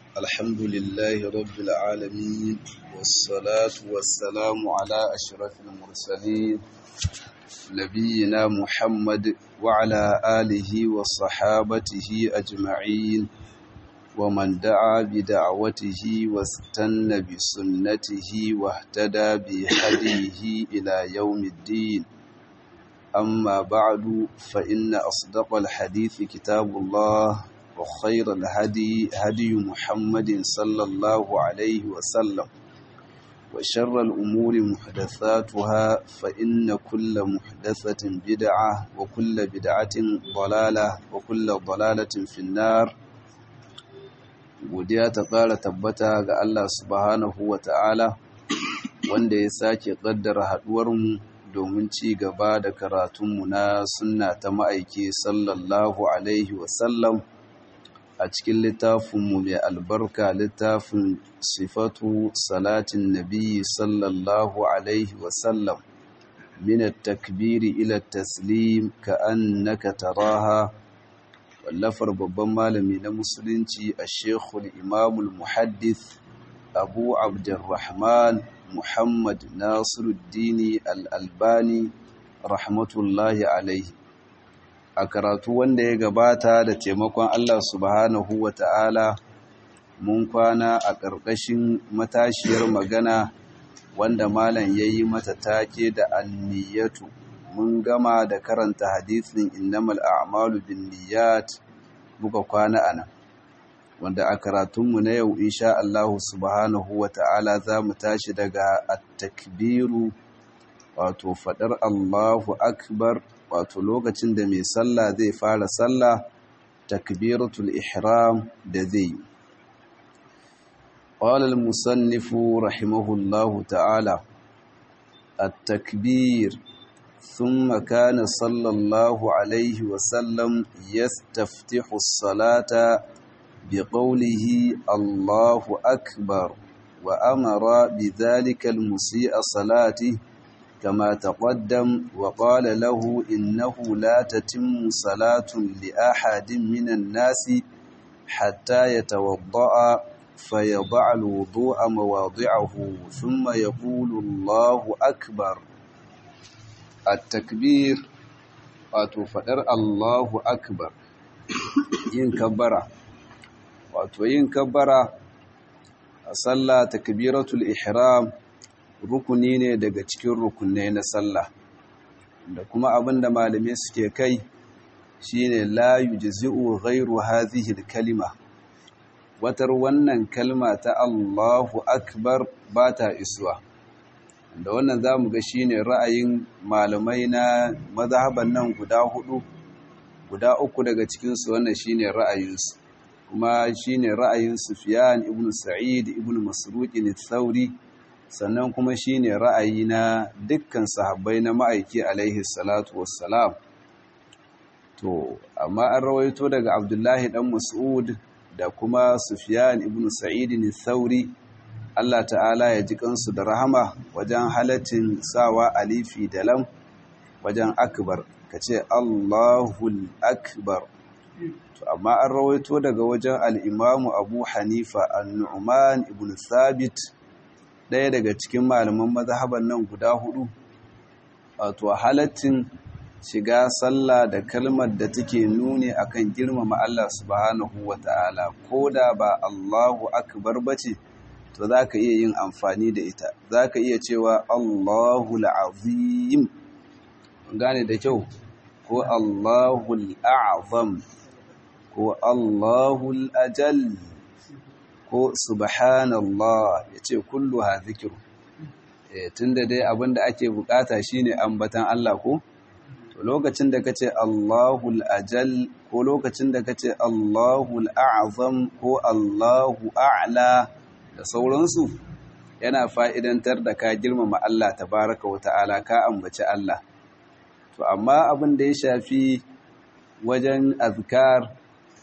الحمد لله رب العالمين والصلاة والسلام على أشرف المرسلين نبينا محمد وعلى آله وصحابته أجمعين ومن دعا بدعوته واستنى بسنته واهتدى بهديه إلى يوم الدين أما بعد فإن أصدق الحديث كتاب الله وخير الهدي هدي محمد صلى الله عليه وسلم وشر الأمور محدثاتها فإن كل محدثة بدعة وكل بدعة ضلالة وكل ضلالة في النار godiya ta ƙara tabbata ga Allah subhanahu wa ta'ala wanda ya sake ƙaddara haɗuwarmu domin ci gaba da karatunmu na sunna ta ma'aiki sallallahu alaihi wasallam a cikin littafinmu mai albarka littafin sifatu salatin nabi sallallahu alaihi wasallam min takbiri ila taslim ka annaka taraha wallafar babban malami na musulunci a shekul imamul muhaddith abu abdurrahman muhammad nasiruddini al'albani rahmatullahi alaihi a karatu wanda ya gabata da taimakon allah subhanahu wa ta'ala mun kwana a ƙarƙashin matashiyar magana wanda malam ya yi mata take da anniyatu mun gama da karanta hadisin innamal a'malu binniyat muka kwana anan wanda a karatunmu na yau insha Allah subhanahu wata'ala za mu tashi daga at-takbiru wato fadar Allahu akbar wato lokacin da mai sallah zai fara sallah takbiratul ihram da zai قال المصنف رحمه الله تعالى التكبير ثم كان صلى الله عليه وسلم يستفتح الصلاة بقوله الله أكبر وأمر بذلك المسيء صلاته كما تقدم وقال له إنه لا تتم صلاة لأحد من الناس حتى يتوضأ فيضع الوضوء مواضعه ثم يقول الله أكبر التكبير wato faɗar Allahu Akbar yin kabbara wato yin kabbara a sallah takbiratul ihram rukuni ne daga cikin rukunai na sallah da kuma abinda malamai suke kai shine la yujzi'u ghairu hadhihi kalima watar wannan kalma ta Allahu Akbar ba ta isuwa da wannan za mu ga shi ne ra'ayin malamai na mazhaban nan guda hudu guda uku daga cikinsu wannan shi ne ra'ayinsu kuma shi ne ra'ayin sufiyan ibn sa'id ibn masruqin thauri sannan kuma shi ne ra'ayi na dukkan sahabbai na ma'aiki alaihi salatu wassalam to amma an rawaito daga abdullahi dan mas'ud da kuma sufiyan ibn sa'id thauri Allah ta'ala ya ji kansu da rahama wajen halaccin sawa alifi da lam wajen akbar ka ce Allahul akbar to amma an rawaito daga wajen al'imamu abu hanifa annu'uman ibn sabit ɗaya daga cikin malaman mazhaban nan guda hudu wato halaccin shiga sallah da kalmar da take nuni akan girmama Allah subhanahu wa ta'ala ko da ba Allahu akbar bace to za ka iya yin amfani da ita za ka iya cewa Allahul azim gane da kyau ko Allahul a'zam ko Allahul ajal ko subhanallah ya ce kullu ha zikiru tun da dai abinda ake bukata shine ambatan Allah ko to lokacin da ka ce Allahul ajal ko lokacin da ka ce Allahul a'zam ko Allahu a'la da sauransu yana fa'idantar da ka girmama Allah tabaraka wa ta'ala ka ambaci Allah. To, amma abin da ya shafi wajen azkar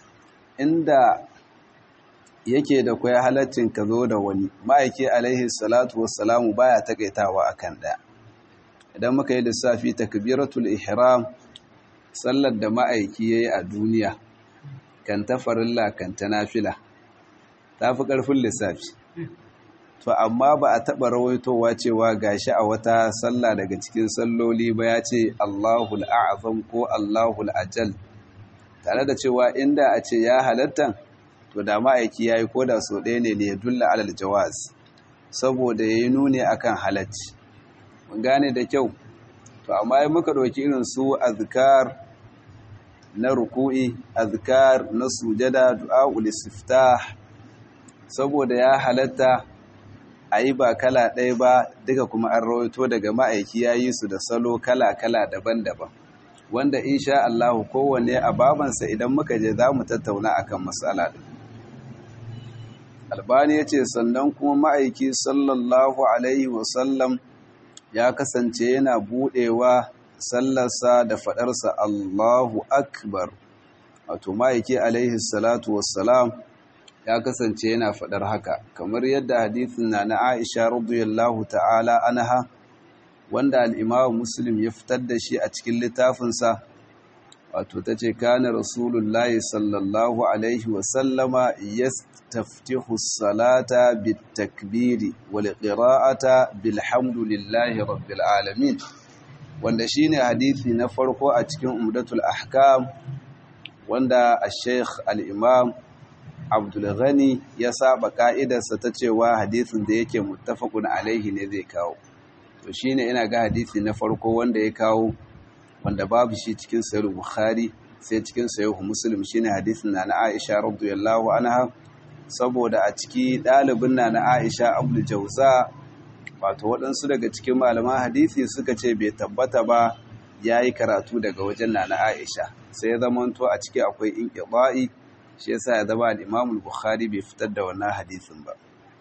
inda yake da kwaya halaccin ka zo da wani ma'aiki alaihi salatu wassalamu baya takaitawa akan ɗaya. Idan muka yi lissafi takbiratul ihram sallar da ma'aiki ya yi a duniya kan ta farilla kan ta nafila. ta fi ƙarfin lissafi to amma ba a taɓa rawaitowa cewa gashi a wata sallah daga cikin salloli ba ya ce Allahul a'azam ko Allahul ajal tare da cewa inda a ce ya halatta to da ma'aiki ya yi koda so ɗaya ne ya dulla alal jawaz saboda ya yi nuni akan halacci mun gane da kyau to amma yi muka ɗauki irin su azkar na ruku'i azkar na sujada du'a'ul istiftah saboda ya halatta a yi ba kala ɗaya ba duka kuma an rawaito daga ma'aiki ya yi su da salo kala-kala daban-daban wanda insha Allah kowane a babansa idan muka je za mu tattauna akan matsala ɗin albani ya ce sannan kuma ma'aiki sallallahu alaihi wasallam ya kasance yana buɗewa sallarsa da faɗarsa Allahu akbar wato ma'aiki alaihi salatu wassalam ya kasance yana faɗar haka kamar yadda hadithin na na Aisha radiyallahu ta'ala anha wanda al-Imam Muslim ya fitar da shi a cikin littafinsa wato tace kana Rasulullahi sallallahu alaihi wa sallama yastaftihu as-salata bit-takbiri wal qira'ata bilhamdulillahi rabbil alamin wanda shine hadisi na farko a cikin Umdatul Ahkam wanda al-Sheikh al-Imam abdulghani ya saba ka'idarsa ta cewa hadisin da yake muttafaqun alaihi ne zai kawo to shine ina ga hadisi na farko wanda ya kawo wanda babu shi cikin sahih bukhari sai cikin sahih muslim shine hadisin na Aisha radiyallahu anha saboda a ciki dalibin na na Aisha Abdul Jawza wato waɗansu daga cikin malaman hadisi suka ce bai tabbata ba yayi karatu daga wajen na na Aisha sai ya zamanto a ciki akwai inqibai shi yasa ya zama al-Imam al-Bukhari bai fitar da wannan hadisin ba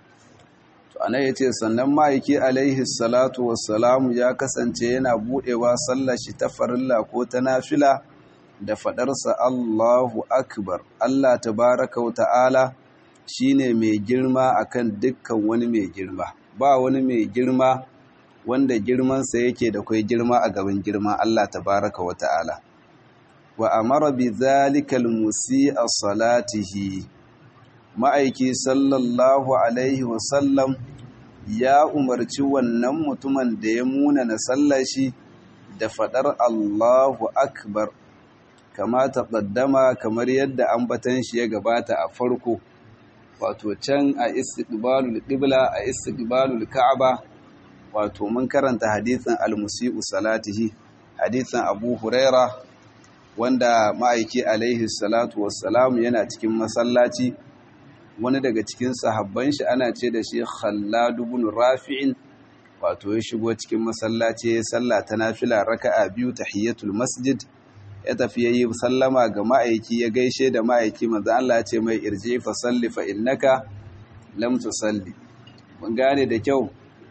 to anan yace sannan ma'aiki alaihi salatu wassalamu ya kasance yana budewa sallar shi ta farilla ko ta nafila da fadarsa Allahu akbar Allah tabaaraka wa ta'ala shine mai girma akan dukkan wani mai girma ba wani mai girma wanda girmansa yake da kai girma a gaban girma Allah tabaaraka wa ta'ala wa amara bi zalikal musi'a salatihi ma'aiki sallallahu alaihi wasallam ya umarci wannan mutumin da ya muna na sallashi da fadar Allahu akbar kama taqaddama kamar yadda ambatan shi ya gabata a farko wato can a istiqbalul qibla a istiqbalul ka'aba wato mun karanta hadisin al-musi'u salatihi hadisin Abu Huraira wanda ma'aiki alaihi salatu wassalam yana cikin masallaci wani daga cikin sahabban shi ana ce da shi Khallad ibn Rafi'in wato ya shigo cikin masallaci ya salla ta nafila raka'a biyu tahiyatul masjid ya tafi yayi sallama ga ma'aiki ya gaishe da ma'aiki manzo Allah ya ce mai irji fa salli fa innaka lam tusalli mun gane da kyau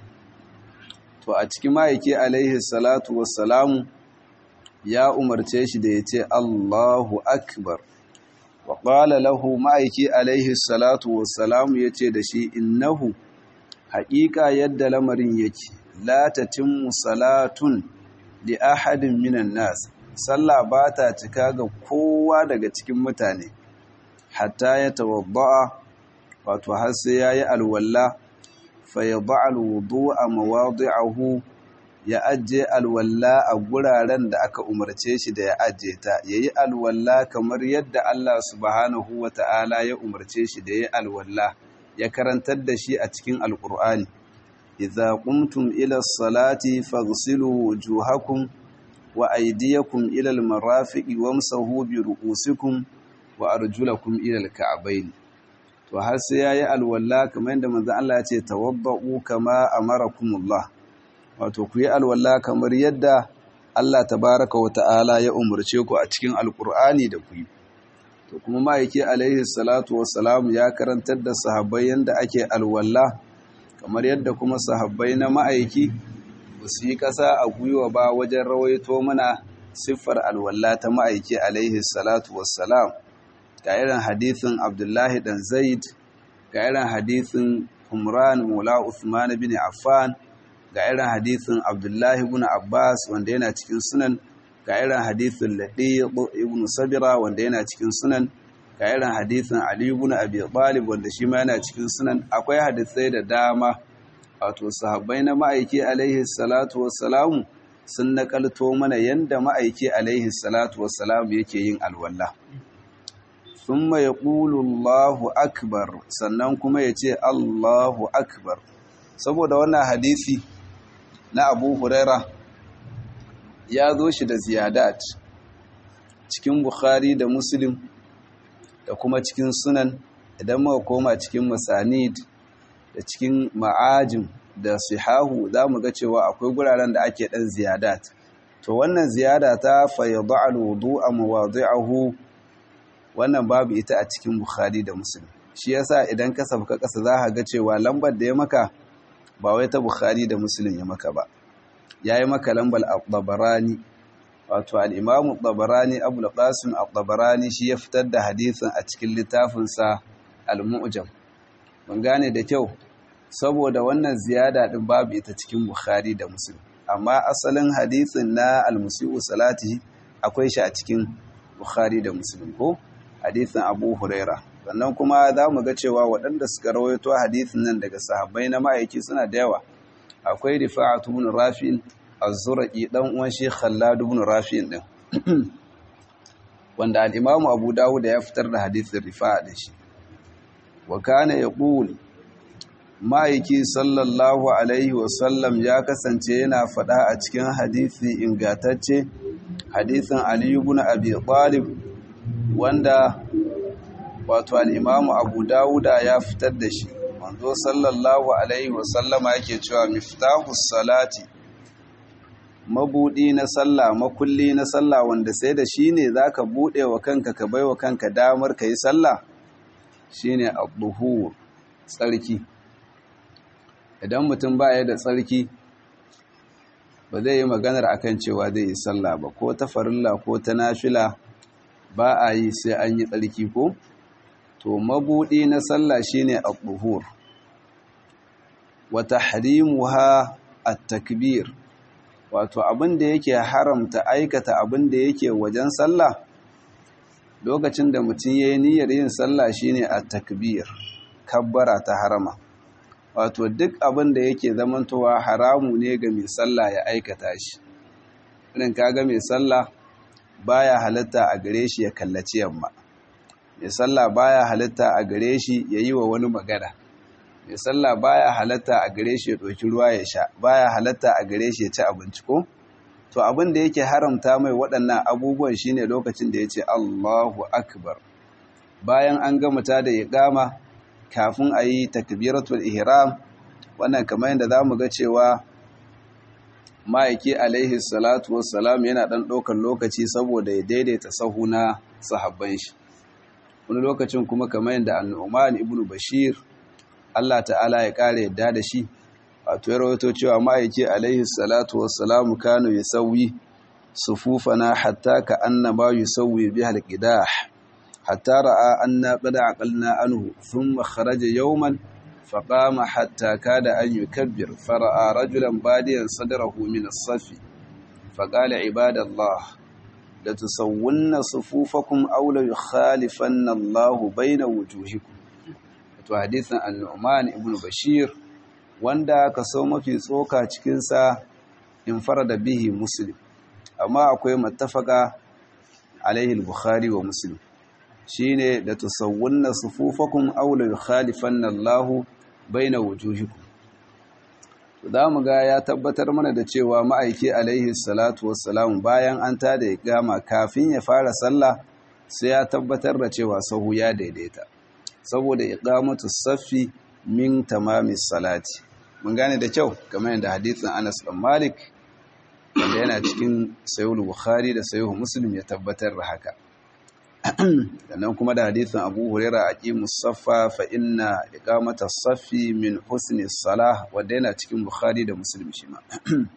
to a cikin ma'aiki alaihi salatu wassalamu ya umarce shi da ya ce Allahu Akbar. Wa ƙwala lahu ma'aiki alaihi salatu wassalamu ya ce da shi innahu haƙiƙa yadda lamarin yake, latatin salatun li ahadin minan nas, sallah ba ta cika ga kowa daga cikin mutane, hatta ya tawadda'a wato har sai ya yi alwalla, fa ya ba'al wudu a mawadi'ahu ya ajiye alwalla a guraren da aka umarce shi da ya ajiye ta ya yi alwalla kamar yadda Allah subhanahu wa ta'ala ya umarce shi da ya alwalla ya karantar da shi a cikin alƙur'ani idza qumtum ila salati faghsilu wujuhakum wa aydiyakum ila almarafiqi wamsahu bi ru'usikum wa arjulakum ila alka'bayn to har sai yayi alwalla kamar yadda manzo Allah ya ce tawaddau kama amarakumullah wato ku yi alwala kamar yadda Allah tabaraka wa ta'ala ya umarce ku a cikin alkur'ani da ku yi to kuma ma'aiki alaihi salatu wassalam ya karantar da sahabbai yadda ake alwala kamar yadda kuma sahabbai na ma'aiki ba su yi ƙasa a gwiwa ba wajen rawaito mana siffar alwala ta ma'aiki alaihi salatu wassalam ga irin hadithin abdullahi dan zaid ga irin hadithin umran mula uthman bin affan ga irin hadithin abdullahi ibn abbas wanda yana cikin sunan ga irin hadithin laɗi ibn sabira wanda yana cikin sunan ga irin hadisin Ali ibn Abi Talib wanda shi ma yana cikin sunan akwai hadisai da dama wato sahabbai na ma'aiki alaihi salatu wassalamu sun nakalto mana yanda ma'aiki alaihi salatu wassalamu yake yin alwala thumma yaqulu Allahu akbar sannan kuma yace Allahu akbar saboda wannan hadisi na Abu Huraira ya zo shi da ziyadat cikin Bukhari da Muslim da kuma cikin sunan idan muka koma cikin masanid da cikin ma'ajin da sihahu za mu ga cewa akwai guraren da ake ɗan ziyadat to wannan ziyada ta fayyadu alwudu a mawazi'ahu wannan babu ita a cikin bukhari da muslim shi yasa idan ka sabka ƙasa za ka ga cewa lambar da ya maka ba wai ta bukhari da muslim ya maka ba ya yi maka lambar al-tabarani wato al'imamu tabarani abu qasim al-tabarani shi ya fitar da hadisin a cikin littafinsa al-mu'jam mun gane da kyau saboda wannan ziyada din babu ita cikin bukhari da muslim amma asalin hadisin na al-musi'u salati akwai shi a cikin bukhari da muslim ko hadisin abu huraira sannan kuma za mu ga cewa waɗanda suka rawaito hadisin nan daga sahabbai na ma'aiki suna da yawa akwai rifa'atu ibn rafi'in az-zurqi dan uwan shi khallad ibn rafi'in din wanda al-imam abu dawud ya fitar da hadisin rifa'a da shi wa kana yaqul ma'aiki sallallahu alaihi wasallam ya kasance yana faɗa a cikin hadisi ingatacce hadisin ali ibn abi talib wanda wato al-imam abu dawuda ya fitar da shi manzo sallallahu alaihi wasallama yake cewa miftahus salati mabudi na sallah makulli na sallah wanda sai da shi ne zaka bude wa kanka ka baiwa kanka damar ka yi sallah shine ad-duhur tsarki idan mutum baya da tsarki ba zai yi maganar akan cewa zai yi sallah ba ko ta farilla ko ta nafila ba a yi sai an yi tsarki ko to mabudi na sallah shine ad-duhur wa tahrimuha at-takbir wato abin da yake haramta aikata abin da yake wajen sallah lokacin da mutum yayi niyyar yin sallah shine at-takbir kabbara ta harama wato duk abin da yake zamantowa haramu ne ga mai sallah ya aikata shi irin kaga mai sallah baya halitta a gare shi ya kallaci yamma mai sallah baya halitta a gare shi ya yi wa wani magana mai sallah baya halatta a gare shi ya ɗauki ruwa ya sha baya halatta a gare shi ya ci abinci ko to abin da yake haramta mai waɗannan abubuwan shine lokacin da ya ce Allahu akbar bayan an gama ta da iqama kafin a yi takbiratul ihram wannan kamar yadda zamu ga cewa ma'aiki alaihi salatu wassalam yana ɗan ɗaukar lokaci saboda ya daidaita sahu na sahabban shi wani lokacin kuma kamar yadda annu'man ibnu bashir Allah ta'ala ya kare yadda da shi wato ya rawaito cewa ma'aiki alaihi salatu wassalamu kanu yasawwi sufufana hatta ka annama yusawwi biha alqidah hatta ra'a anna qad aqalna anhu thumma kharaja yawman فقام حتى كاد أن يكبر فرأى رجلا باديا صدره من الصف فقال عباد الله لتسون صفوفكم أو ليخالفن الله بين وجوهكم حديث النعمان ابن بشير wanda kaso mafi tsoka cikinsa in farada bihi muslim amma akwai mattafaka alaihi al-bukhari wa muslim shine da tusawwunna sufufakum aw la yukhalifanna Allahu baina wujuhikum za mu ga ya tabbatar mana da cewa ma'aiki alaihi salatu wassalam bayan an tada iqama kafin ya fara sallah sai ya tabbatar da cewa sahu ya daidaita saboda iqamatu saffi min tamamis salati mun gane da kyau kamar yadda hadisin Anas bin Malik wanda yana cikin sahih Bukhari da sahih Muslim ya tabbatar da haka sannan kuma da hadisin Abu Huraira aqimus saffa fa inna iqamata saffi min husni salah wanda yana cikin Bukhari da Muslim shi ma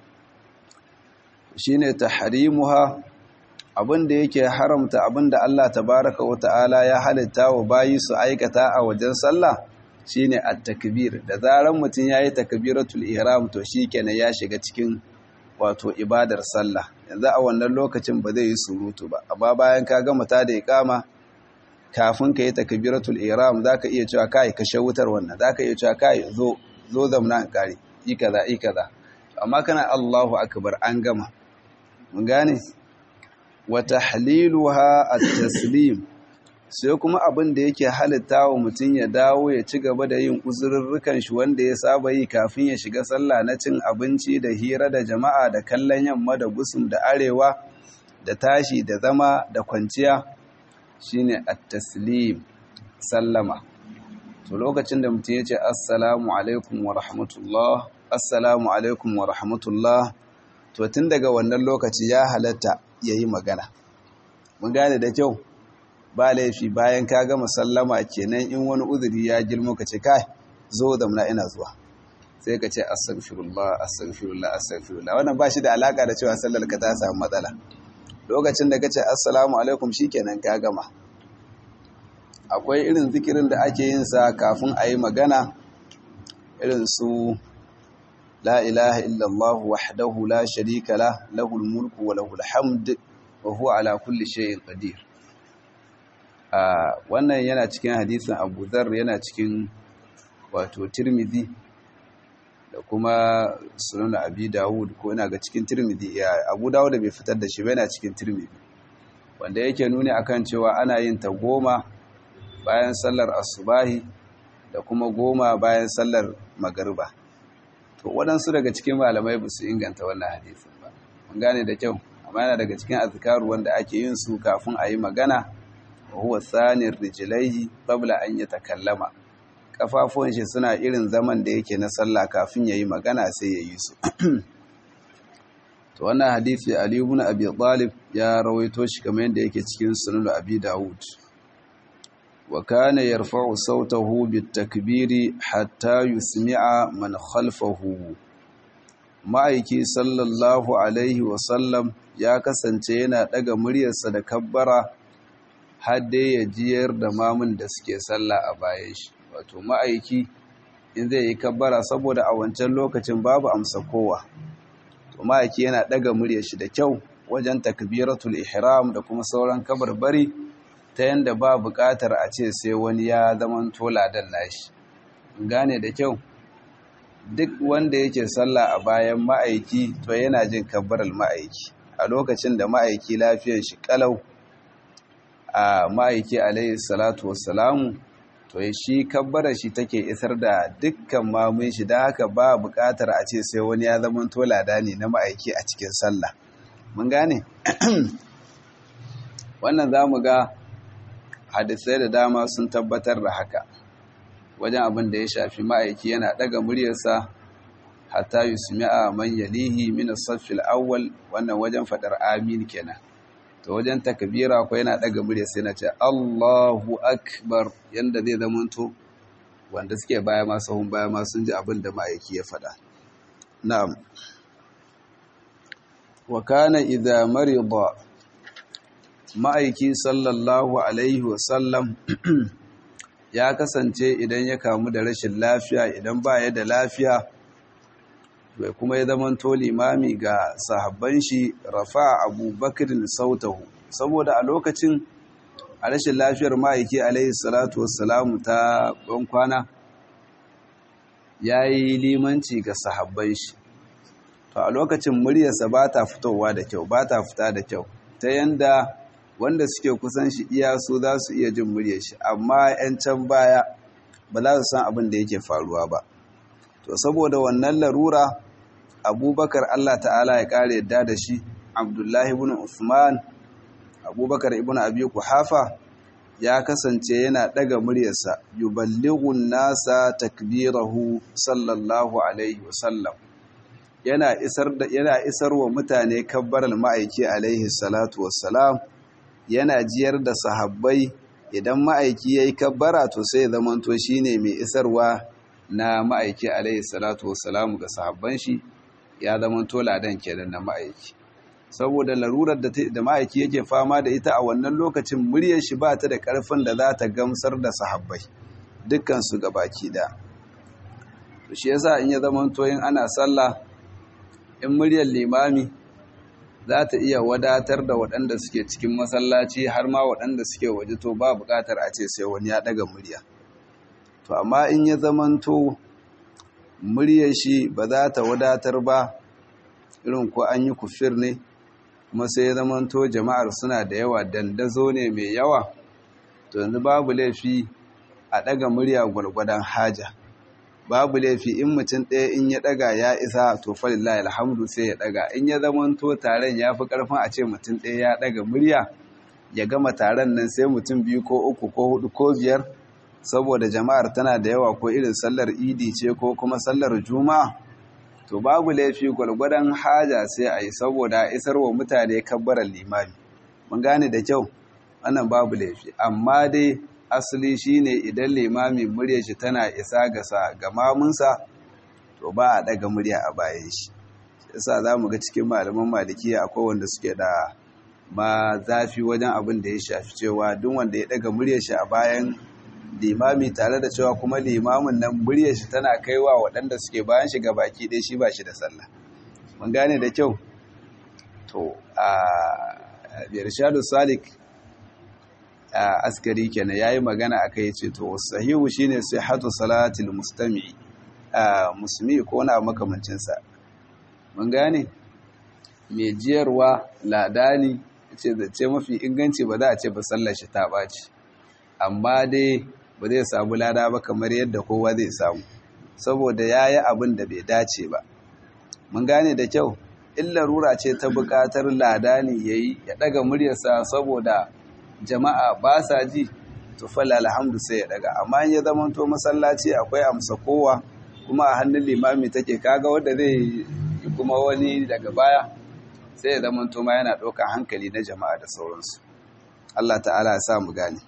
shine tahrimuha abinda yake haramta abinda Allah tabaraka wa ta'ala ya halitta wa bayi su aikata a wajen sallah shine at-takbir da zaran mutun yayi takbiratul ihram to shikenan ya shiga cikin wato ibadar sallah yanzu a wannan lokacin ba zai yi surutu ba amma bayan ka gama ta da iqama kafin ka yi takbiratul ihram zaka iya cewa kai kashe wutar wannan zaka iya cewa kai zo zo zamna an kare yi kaza yi kaza amma kana Allahu akbar an gama mun gane wa tahliluha at-taslim sai kuma abin da yake halitta wa mutum ya dawo ya ci gaba da yin uzurrukan shi wanda ya saba yi kafin ya shiga sallah na cin abinci da hira da jama'a da kallon yamma da gusum da arewa da tashi da zama da kwanciya shine at-taslim sallama to lokacin da mutum ya ce assalamu alaikum wa rahmatullah assalamu alaikum wa rahmatullah to tun daga wannan lokaci ya halatta yayi magana mun gane da kyau ba laifi bayan ka gama sallama kenan in wani uzuri ya girmo ka ce kai zo da muna ina zuwa sai ka ce astaghfirullah astaghfirullah astaghfirullah wannan ba shi da alaka da cewa sallar ka ta samu matsala lokacin da ka ce assalamu alaikum shikenan ka gama akwai irin zikirin da ake yin sa kafin a yi magana irin su la ilaha illallah wahdahu la sharika la lahul mulku wa lahul hamd wa huwa ala kulli shay'in qadir wannan yana cikin hadisin Abu Dharr yana cikin wato Tirmidhi da kuma Sunan Abi Dawud ko ina ga cikin Tirmidhi ya Abu Dawud bai fitar da shi ba yana cikin Tirmidhi wanda yake nuni akan cewa ana yin ta goma bayan sallar asubahi da kuma goma bayan sallar magariba to waɗansu daga cikin malamai ba su inganta wannan hadisin ba mun gane da kyau amma yana daga cikin azkaru wanda ake yin su kafin a yi magana wa huwa tsanir rijlaihi qabla an yatakallama kafafuwan shi suna irin zaman da yake na sallah kafin yayi magana sai yayi su to wannan hadisi Ali ibn Abi Talib ya rawaito shi kamar yadda yake cikin Sunan Abi Dawud wa kana yarfa'u sautahu bitakbiri hatta yusmi'a man khalfahu ma'aiki sallallahu alaihi wa sallam ya kasance yana daga muryarsa da kabbara har dai ya jiyar da mamun da suke sallah a bayan shi wato ma'aiki in zai yi kabbara saboda a wancan lokacin babu amsa kowa to ma'aiki yana daga muryar shi da kyau wajen takbiratul ihram da kuma sauran kabarbari ta yanda ba buƙatar a ce sai wani ya zaman tola dan nashi gane da kyau duk wanda yake sallah a bayan ma'aiki to yana jin kabbarar ma'aiki a lokacin da ma'aiki lafiyar shi kalau a ma'aiki alaihi salatu wassalamu to shi kabbara shi take isar da dukkan mamun shi don haka ba buƙatar a ce sai wani ya zama tolada ne na ma'aiki a cikin sallah mun gane wannan za mu ga hadisai da dama sun tabbatar da haka wajen abin da ya shafi ma'aiki yana ɗaga muryarsa hatta yusmi'a man yalihi min as-saff al-awwal wannan wajen fadar amin kenan to wajen takbira ko yana daga murya sai na ce Allahu akbar yanda zai zamanto wanda suke baya ma sahun baya ma sun ji abin da ma'aiki ya fada na'am wa kana idza marida ma'aiki sallallahu alaihi wa sallam ya kasance idan ya kamu da rashin lafiya idan ba ya da lafiya bai kuma ya zama to limami ga sahabban shi rafa abubakar sautahu saboda a lokacin a rashin lafiyar ma'aiki alaihi salatu wassalamu ta kwana ya yi limanci ga sahabban shi to a lokacin muryarsa ba ta fitowa da kyau ba ta fita da kyau ta yanda wanda suke kusan shi iya su za su iya jin muryar shi amma 'yan can baya ba za su san abin da yake faruwa ba to saboda wannan larura abubakar Allah ta'ala ya ƙara yadda da shi abdullahi ibn Uthman abubakar ibn abi kuhafa ya kasance yana ɗaga muryarsa yuballighun nasa takbirahu sallallahu alaihi wasallam yana isar da yana isar wa mutane kabbaral ma'aiki alaihi salatu wassalam yana jiyar da sahabbai idan ma'aiki yayi kabbara to sai zamanto shine mai isarwa na ma'aiki alaihi salatu wassalam ga sahabban shi ya zama toladan kenan na ma'aiki saboda larurar da ma'aiki yake fama da ita a wannan lokacin muryar shi ba ta da ƙarfin da za ta gamsar da sahabbai dukkan su baki da to shi yasa in ya zama toyin ana sallah in muryar limami za ta iya wadatar da waɗanda suke cikin masallaci har ma waɗanda suke waje to ba buƙatar a ce sai wani ya ɗaga murya to amma in ya zamanto muryar shi ba za ta wadatar ba irin ko an yi kufir ne kuma sai ya zamanto jama'ar suna da yawa dandazo ne mai yawa to yanzu babu laifi a ɗaga murya gwargwadon haja babu laifi in mutum ɗaya in ya ɗaga ya isa to falillahi alhamdu sai ya ɗaga in ya zamanto taron ya fi ƙarfin a ce mutum ɗaya ya ɗaga murya ya gama taron nan sai mutum biyu ko uku ko hudu ko biyar saboda jama'ar tana da yawa ko irin sallar idi ce ko kuma sallar juma'a to babu laifi gwargwadon haja sai a yi saboda isar wa mutane kabbarar limami mun gane da kyau wannan babu laifi amma dai asali shine idan limami murya shi tana isa ga ga mamunsa to ba a daga murya a bayan shi yasa zamu ga cikin malaman malikiya akwai wanda suke da ma zafi wajen abin da ya shafi cewa duk wanda ya daga murya shi a bayan limami tare da cewa kuma limamin nan murya shi tana kaiwa waɗanda suke bayan shi baki ɗaya shi ba shi da sallah mun gane da kyau to a irshadu salik askari kenan yayi magana akai yace to sahihu shine sihhatu salatil mustami musulmi ko na makamancin sa mun gane me jiyarwa ladani yace zace mafi inganci ba za a ce ba sallar shi ta baci amma dai ba zai samu lada ba kamar yadda kowa zai samu saboda yayi abin da bai dace ba mun gane da kyau illa rura ce ta bukatar ladani yayi ya daga muryarsa saboda jama'a ba sa ji to falla alhamdu sai ya daga amma in ya zama to masallaci akwai amsa kowa kuma a hannun limami take kaga wanda zai yi kuma wani daga baya sai ya zama to ma yana ɗaukar hankali na jama'a da sauransu Allah ta'ala ya sa mu gane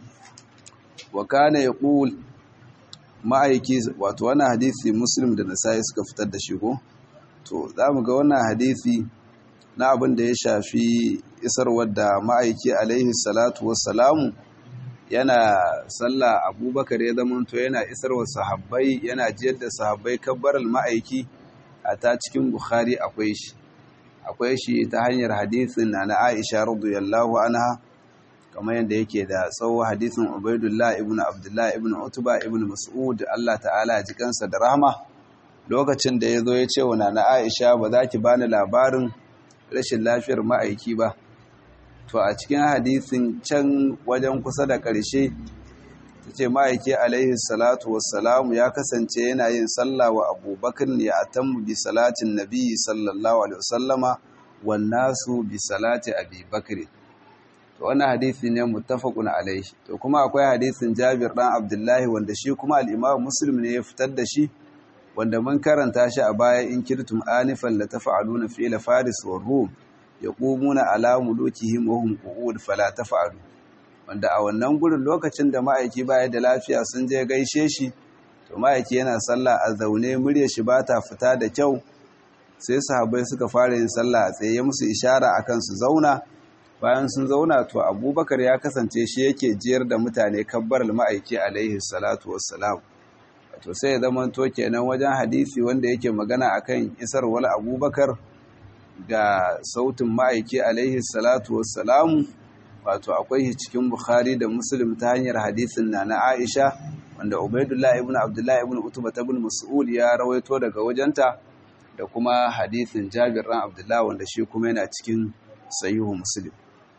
wa kana yaqul ma'aiki wato wannan hadisi muslim da nasai suka fitar da shi ko to zamu ga wannan hadisi na abin da ya shafi isarwar da ma'aiki alaihi salatu wassalamu yana sallah abubakar ya zamanto yana isarwa sahabbai yana jiyar da sahabbai kabbaral ma'aiki a ta cikin bukhari akwai shi akwai shi ta hanyar hadisin na na aisha radiyallahu anha kamar yadda yake da tsawo hadisin ubaidullah ibn abdullah ibn utuba ibn mas'ud Allah ta'ala ya ji kansa da rahma lokacin da ya zo ya ce wa na aisha ba za ki bani labarin rashin lafiyar ma'aiki ba to a cikin hadisin can wajen kusa da ƙarshe ta ce ma'aiki alaihi salatu wassalamu ya kasance yana yin sallah wa abubakar ne a tammu bi salatin nabi sallallahu alaihi wasallama wannasu bi salati abi bakri to wannan hadisi ne muttafaqun alaihi to kuma akwai hadisin Jabir dan Abdullahi wanda shi kuma al-Imam Muslim ne ya fitar da shi wanda mun karanta shi a baya in kirtum anifan la taf'aluna fi'la faris wa rum yaqumuna ala mulukihim wa hum qu'ud fala taf'alu wanda a wannan gurin lokacin da ma'aiki baya da lafiya sun je gaishe shi to ma'aiki yana sallah a zaune murya shi bata fita da kyau sai sahabbai suka fara yin sallah a tsaye musu ishara akan su zauna bayan sun zauna to abubakar ya kasance shi yake jiyar da mutane kabbar ma'aiki alaihi salatu wassalam to sai ya zama to kenan wajen hadisi wanda yake magana akan isar wal abubakar ga sautin ma'aiki alaihi salatu wassalamu wato akwai shi cikin bukhari da muslim ta hanyar hadisin na na aisha wanda ubaidullah ibn abdullah ibn utuba ibn mas'ud ya rawaito daga wajenta da kuma hadisin jabir ran abdullah wanda shi kuma yana cikin sahihu muslim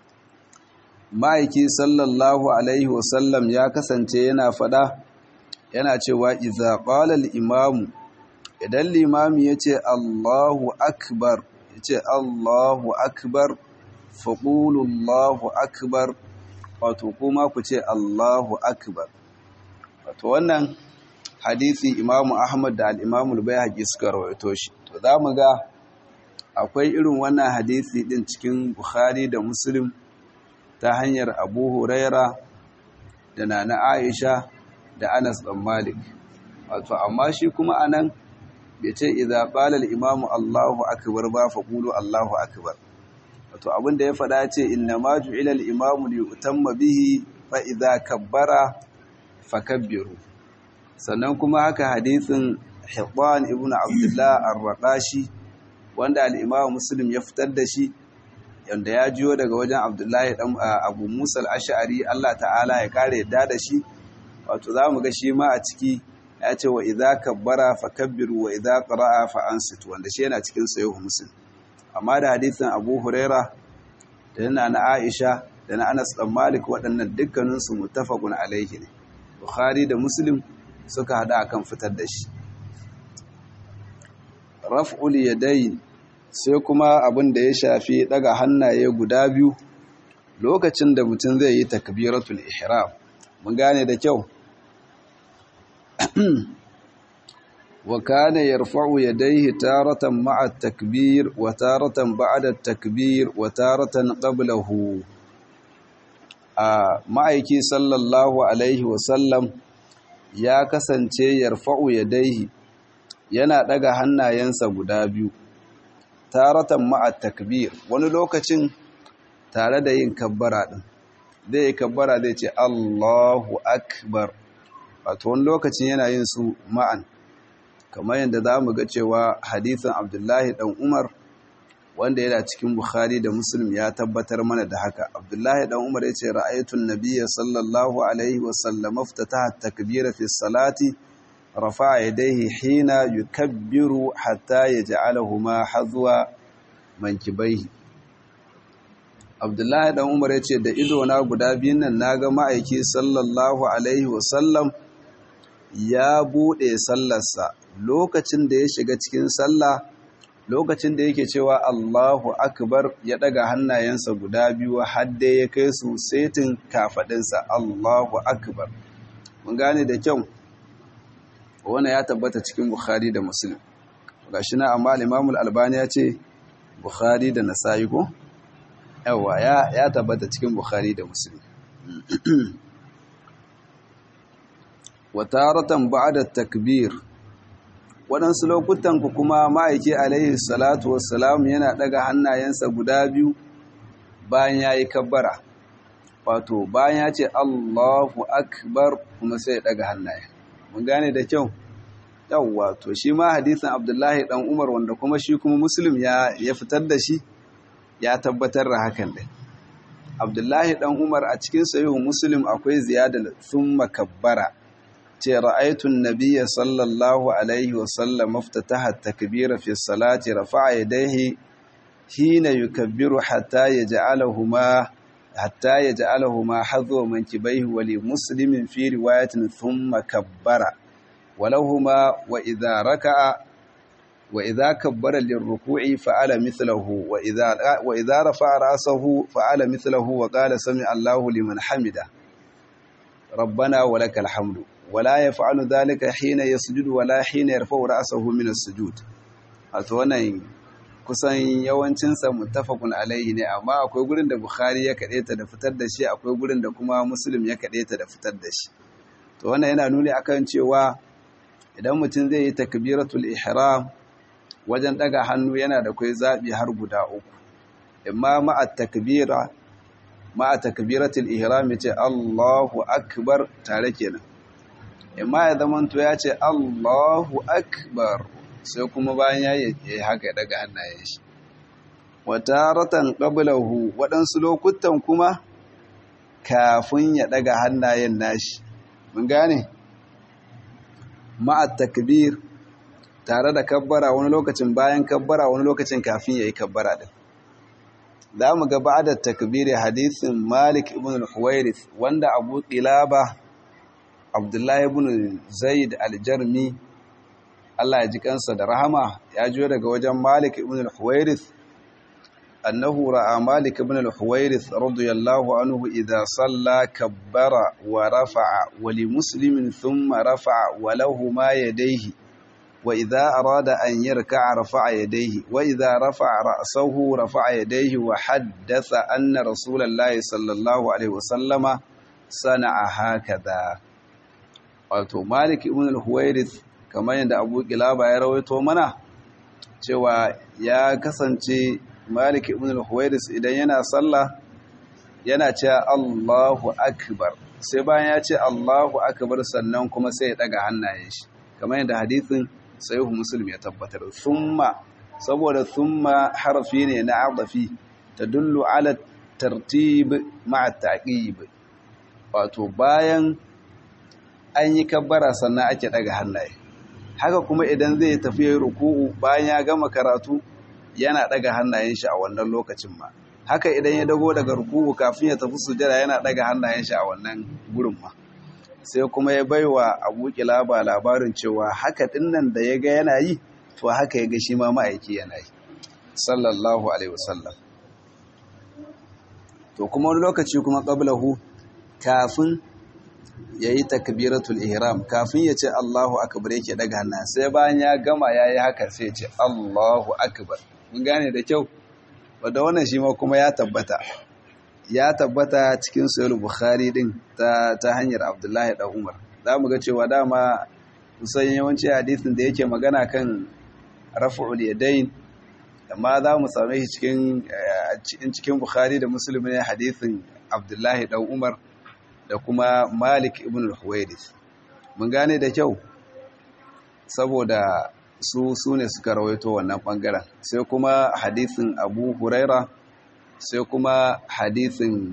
ma'aiki sallallahu alaihi wasallam ya kasance yana fada yana cewa iza qala al-imamu idan limami yace Allahu akbar yace Allahu akbar faqulu Allahu akbar wato kuma ku ce Allahu akbar wato wannan hadisi Imam Ahmad da al-Imam al-Baihaqi suka rawaito shi to zamu ga akwai irin wannan hadisi din cikin Bukhari da Muslim ta hanyar Abu Huraira da Nana Aisha da Anas ɗan Malik wato amma shi kuma anan bai ce idza qala al-imamu Allahu akbar ba fa qulu Allahu akbar wato abinda ya faɗa ce inna ma ju'ila al-imamu li yutamma bihi fa idza kabbara fakabbiru sannan kuma haka hadisin Hibban ibn Abdullah ar-Raqashi wanda al-Imam Muslim ya fitar da shi yanda ya jiyo daga wajen abdullahi dan abu musa al-ash'ari Allah ta'ala ya kare yadda da shi wato zamu ga shi ma a ciki ya ce wa idza kabbara fakabbiru wa idza qara'a fa ansit wanda shi yana cikin sahih muslim amma da hadisin abu huraira da na na aisha da na anas dan malik waɗannan dukkanin su muttafaqun alaihi ne bukhari da muslim suka hada akan fitar da shi raf'ul yadayn sai kuma abin da ya shafi daga hannaye guda biyu lokacin da mutum zai yi takbiratul ihram mun gane da kyau wa kana yarfa'u yadayhi taratan ma'a at-takbir wa taratan ba'da at-takbir wa taratan qablahu a ma'aiki sallallahu alaihi wa sallam ya kasance yarfa'u yadayhi yana daga hannayensa guda biyu taratan ma'a takbir wani lokacin tare da yin kabbara din zai yi kabbara zai ce Allahu akbar wato wani lokacin yana yin su ma'an kamar yadda za mu ga cewa hadithin abdullahi dan umar wanda yana cikin bukhari da muslim ya tabbatar mana da haka abdullahi dan umar ya ce ra'aytun nabiyya sallallahu alaihi wasallam iftataha takbira fi salati rafa'a yadayhi hina yukabbiru hatta yaj'alahuma hadwa mankibaihi abdullahi dan umar ya ce da idona guda biyun nan naga ma'aiki sallallahu alaihi wasallam ya bude sallarsa lokacin da ya shiga cikin sallah lokacin da yake cewa Allahu akbar ya daga hannayensa guda biyu hadde ya kai su setin kafadinsa Allahu akbar mun gane da kyau wannan ya tabbata cikin Bukhari da Muslim gashi na amma Imam Al-Albani ya ce Bukhari da Nasa'i ko yawa ya ya tabbata cikin Bukhari da Muslim wa taratan ba'da takbir waɗansu lokutan ku kuma ma'aiki alaihi salatu wassalam yana ɗaga hannayensa guda biyu bayan ya yi kabbara wato bayan ya ce allahu akbar kuma sai ya ɗaga hannaye mun gane da kyau yawwa to shi ma hadisin abdullahi ɗan umar wanda kuma shi kuma muslim ya fitar da shi ya tabbatar da hakan ɗin abdullahi ɗan umar a cikin sahihu muslim akwai ziyadar sun makabbara ce ra'aitun nabiyya sallallahu alaihi wasallam maftataha takbira fi salati rafa'a yadayhi hina yukabbiru hatta yaj'alahuma hatta yaj'alahuma hadwa mankibaihi wa li muslimin fi riwayatin thumma kabbara walahuma wa idha raka'a wa idha kabbara lirruku'i fa'ala mithlahu wa idha wa idha rafa'a ra'sahu fa'ala mithlahu wa qala sami'a Allahu liman hamida ربنا ولك الحمد ولا يفعل ذلك حين يسجد ولا حين يرفع رأسه من السجود wato wannan kusan yawancinsa muttafaqun alaihi ne amma akwai gurin da Bukhari ya kade ta da fitar da shi akwai gurin da kuma Muslim ya kade ta da fitar da shi to wannan yana nuni akan cewa idan mutum zai yi takbiratul ihram wajen daga hannu yana da kai zabi har guda uku imma ma'a takbira ma'a takbiratul ihram yace Allahu akbar tare kenan imma ya zaman to ya ce Allahu akbar sai kuma bayan ya yi haka daga hannayen shi wataratan qablahu waɗansu lokutan kuma kafin ya daga hannayen nashi mun gane ma'a takbir tare da kabbara wani lokacin bayan kabbara wani lokacin kafin ya yi kabbara din za mu ga ba'da takbiri hadisin Malik ibn al-Huwairith wanda Abu Qilaba Abdullahi ibn Zaid al-Jarmi Allah ya ji kansa da rahama ya jiyo daga wajen Malik ibn al-Huwairith annahu ra'a Malik ibn al-Huwairith radiyallahu anhu idha salla kabbara wa rafa'a wa li muslimin thumma rafa'a wa lahu ma yadayhi وإذا أراد أن يركع رفع يديه وإذا رفع رأسه رفع يديه وحدث أن رسول الله صلى الله عليه وسلم صنع هكذا wato Malik ibn al-Huwairith kamar yadda Abu Qilaba ya rawaito mana cewa ya kasance Malik ibn al-Huwairith idan yana sallah yana cewa Allahu akbar sai bayan ya ce Allahu akbar sannan kuma sai ya daga hannayen shi kamar yadda hadisin sahihu muslim ya tabbatar thumma saboda thumma harfi ne na adafi tadullu ala tartib ma'a ta'qib wato bayan an yi kabbara sannan ake daga hannaye haka kuma idan zai tafi yayin ruku'u bayan ya gama karatu yana daga hannayen shi a wannan lokacin ma haka idan ya dago daga ruku'u kafin ya tafi sujada yana daga hannayen shi a wannan gurin ma sai kuma ya baiwa Abu Kilaba labarin cewa haka dinnan da ya ga yana yi to haka ya ga shi ma ma'aiki yana yi sallallahu alaihi wasallam to kuma wani lokaci kuma qablahu kafin yayi takbiratul ihram kafin ya ce Allahu akbar yake daga hannu sai bayan ya gama yayi haka sai ya ce Allahu akbar mun gane da kyau wanda wannan shi ma kuma ya tabbata ya tabbata cikin sahih bukhari din ta ta hanyar Abdullahi da Umar zamu ga cewa dama kusan yawanci hadisin da yake magana kan raf'ul yadayn amma za mu same shi cikin cikin bukhari da muslim ne hadisin Abdullahi da Umar da kuma Malik ibn al-Huwaydith mun gane da kyau saboda su su ne suka rawaito wannan bangaren sai kuma hadisin Abu Huraira sai kuma hadisin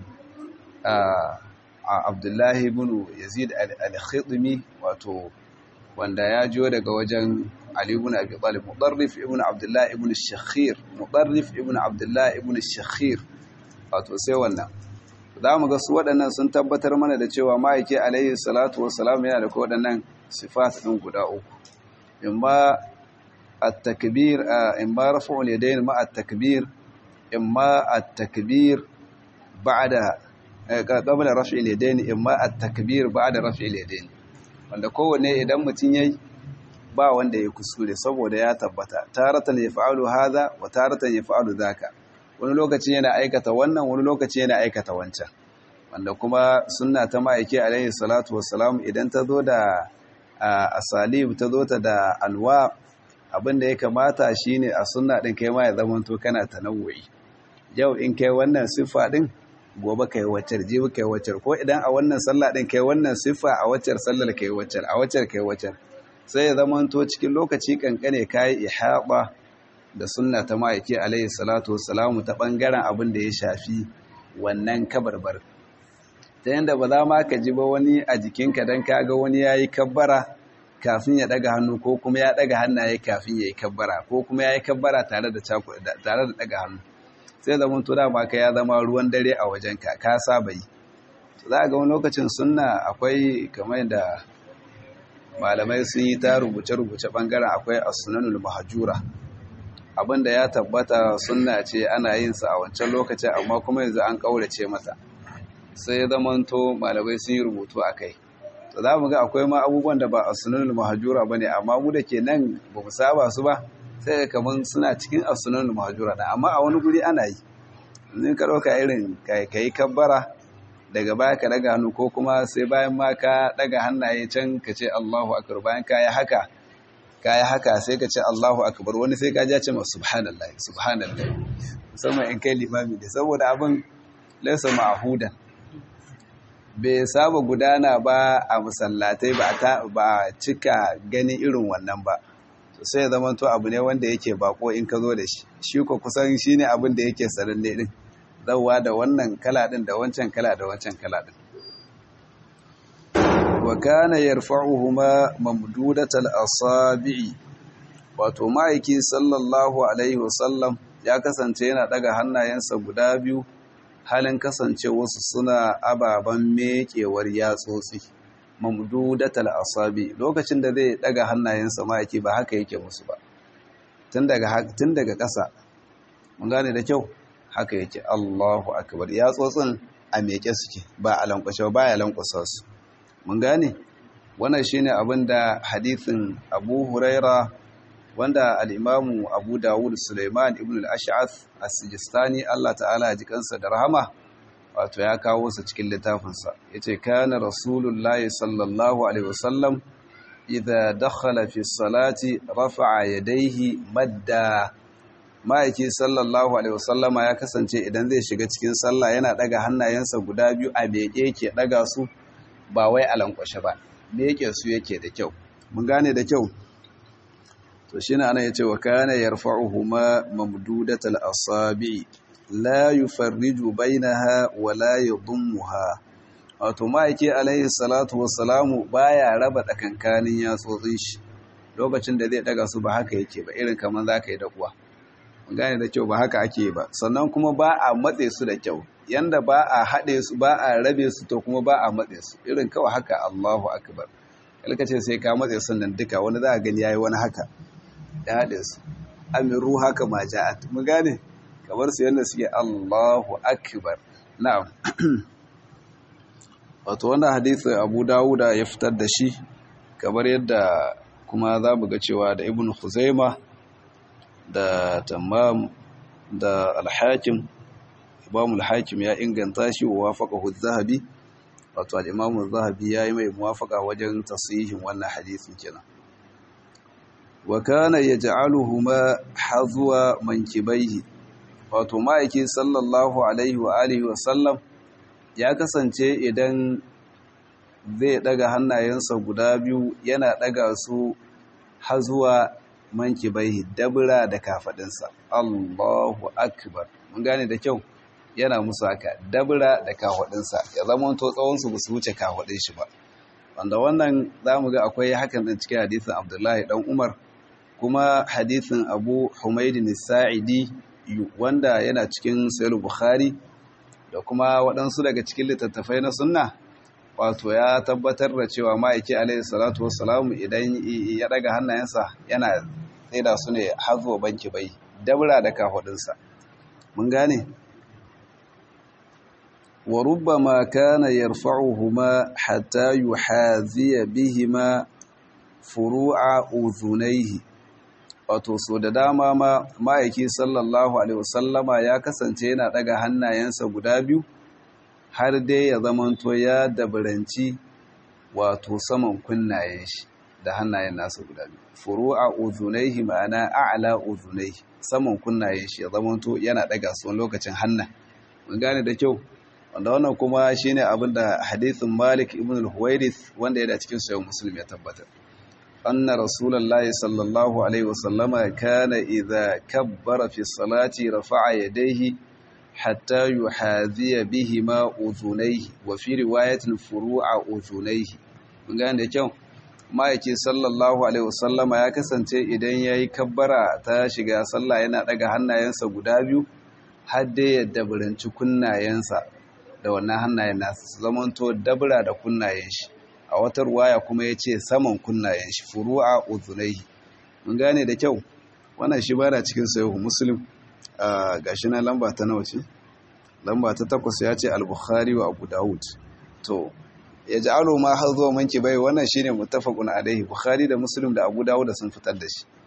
Abdullahi ibn Yazid al-Khidmi wato wanda ya jiyo daga wajen Ali ibn Abi Talib Mudarrif ibn Abdullah ibn Shakhir Mudarrif ibn Abdullah ibn Shakhir wato sai wannan za mu ga su waɗannan sun tabbatar mana da cewa ma'aiki alayhi salatu wassalam yana da waɗannan sifat ɗin guda uku imma at-takbir imma raf'ul yadayn ma at-takbir imma at-takbir ba'da qabla raf'il yadayn imma at-takbir ba'da raf'il yadayn wanda kowanne idan mutun yayi ba wanda ya kusure saboda ya tabbata taratan yaf'alu hadha wa taratan yaf'alu dhaka wani lokaci yana aikata wannan wani lokaci yana aikata wancan wanda kuma sunna ta ma'aiki alaihi salatu wassalam idan ta zo da asalib ta zo ta da alwa abinda ya kamata shine a sunna din kai ma ya zama to kana tanawwi yau in kai wannan siffa din gobe kai waccar jibi kai waccar ko idan a wannan sallah din kai wannan siffa a waccar sallar kai waccar a waccar kai waccar sai ya zama to cikin lokaci kankane kai ihaba da sunna ta ma'aiki alaihi salatu wassalamu ta ɓangaren abin da ya shafi wannan kabarbar ta yadda ba za ma ka ji ba wani a jikinka don kaga wani ya yi kabbara kafin ya ɗaga hannu ko kuma ya ɗaga hannaye kafin ya yi kabbara ko kuma ya yi kabbara tare da ɗaga hannu sai zama to dama ka ya zama ruwan dare a wajenka ka saba yi za a ga wani lokacin sunna akwai kamar da malamai sun yi ta rubuce-rubuce ɓangaren akwai as-sunanul mahjura abinda ya tabbata sunna ce ana yin sa a wancan lokacin amma kuma yanzu an kaurace mata sai ya zamanto malamai sun yi rubutu a kai to za mu ga akwai ma abubuwan da ba a sunanul mahajura ba ne amma mu da ke nan ba mu saba su ba sai kamar suna cikin a sunanul mahajura da amma a wani guri ana yi in ka ɗauka irin ka yi kabbara daga baya ka daga hannu ko kuma sai bayan ma ka daga hannaye can ka ce Allahu akbar bayan ka yi haka ka yi haka sai ka ce Allahu akbar wani sai ka ja ce ma subhanallah subhanallah musamman in kai limami ne saboda abin laisa ma'hudan bai saba gudana ba a musallatai ba ta ba cika ganin irin wannan ba sai ya zama to abu ne wanda yake bako in ka zo da shi shi ko kusan shine abin da yake sananne din zawwa da wannan kala din da wancan kala da wancan kala din wa kana yarfa'uhuma mamdudatal asabi'i wato ma'aiki sallallahu alaihi wasallam ya kasance yana daga hannayensa guda biyu halin kasance wasu suna ababen mekewar yatsotsi mamdudatal asabi lokacin da zai daga hannayensa ma'aiki ba haka yake musu ba tun daga tun daga ƙasa mun gane da kyau haka yake Allahu akbar yatsotsin a meke suke ba a lankwashe ba ya lankwasa su mun gane wannan shine abin da hadithin Abu Huraira wanda al-Imamu Abu Dawud Sulaiman ibn al-Ash'ath as-Sijistani Allah ta'ala ya ji kansa da rahama wato ya kawo sa cikin littafinsa yace kana rasulullahi sallallahu alaihi wasallam idza dakhala fi salati rafa'a yadayhi madda ma'aiki sallallahu alaihi wasallama ya kasance idan zai shiga cikin sallah yana daga hannayensa guda biyu a beke yake daga su ba wai a lankwashe ba beke su yake da kyau mun gane da kyau to shine ana yace wa kana yarfa'uhuma mamdudatal asabi la yufarriju bainaha wa la yadhummuha wato ma'aiki alaihi salatu wassalamu baya raba tsakankanin yatsotsin shi lokacin da zai daga su ba haka yake ba irin kamar zaka yi da kuwa gane da kyau ba haka ake ba sannan kuma ba a matse su da kyau yanda ba a haɗe su ba a rabe su to kuma ba a matse su irin kawai haka Allahu akbar kalkace sai ka matse su nan duka wani za a gani yayi wani haka ya haɗe su amiru haka ma ja'at mu gane kamar su yanda suke Allahu akbar na'am wato wannan hadisi Abu Dawuda ya fitar da shi kamar yadda kuma za mu ga cewa da Ibn Khuzaimah da Tammam da Al-Hakim Imam Al-Hakim ya inganta shi wa wafaqahu Az-Zahabi wato al-Imam Az-Zahabi yayi mai muwafaqa wajen tasihin wannan hadisin kenan wa kana yaj'aluhuma hazwa mankibaihi wato ma'aiki sallallahu alaihi wa alihi wa sallam ya kasance idan zai daga hannayensa guda biyu yana daga su hazuwa mankibaihi dabra da kafadinsa Allahu akbar mun gane da kyau yana musu haka dabra da kafadinsa ya zama to tsawon su su wuce kafadin shi ba wanda wannan zamu ga akwai hakan din cikin hadisin Abdullahi dan Umar kuma hadisin Abu Humayd as-Sa'idi wanda yana cikin Sahih Bukhari da kuma waɗansu daga cikin littattafai na sunna wato ya tabbatar da cewa ma'aiki alaihi salatu wassalamu idan ya daga hannayensa yana tsaida su ne hazo banki bai dabra da kafadinsa mun gane wa rubbama kana yarfa'uhuma hatta yuhaziya bihima furu'a uzunaihi wato so da dama ma ma'aiki sallallahu alaihi wasallama ya kasance yana daga hannayensa guda biyu har dai ya zamanto ya dabaranci wato saman kunnayen shi da hannayen nasa guda biyu furu'a uzunaihi ma'ana a'la uzunaihi saman kunnayen shi ya zamanto yana daga su lokacin hanna mun gane da kyau wanda wannan kuma shine abin da hadithin Malik ibn al-Huwairith wanda yana cikin sahih Muslim ya tabbatar anna rasulullahi sallallahu alaihi wasallama kana idza kabbara fi salati rafa'a yadayhi hatta yuhadhiya bihima udhunayhi wa fi riwayatin furu'a udhunayhi mun gane da kyau ma'aiki sallallahu alaihi wasallama ya kasance idan yayi kabbara ta shiga sallah yana daga hannayensa guda biyu har dai ya dabaranci kunnayensa da wannan hannayen nasa su zamanto dabra da kunnayen shi a wata ruwaya kuma ya ce saman kunnayen shi furu'a udhunayhi mun gane da kyau wannan shi bana cikin sahihu muslim gashi na lamba ta nawa ce lamba ta takwas ya ce al-bukhari wa abu dawud to ya ji alo ma har zuwa manki bai wannan shine muttafaqun alaihi bukhari da muslim da abu dawud sun fitar da shi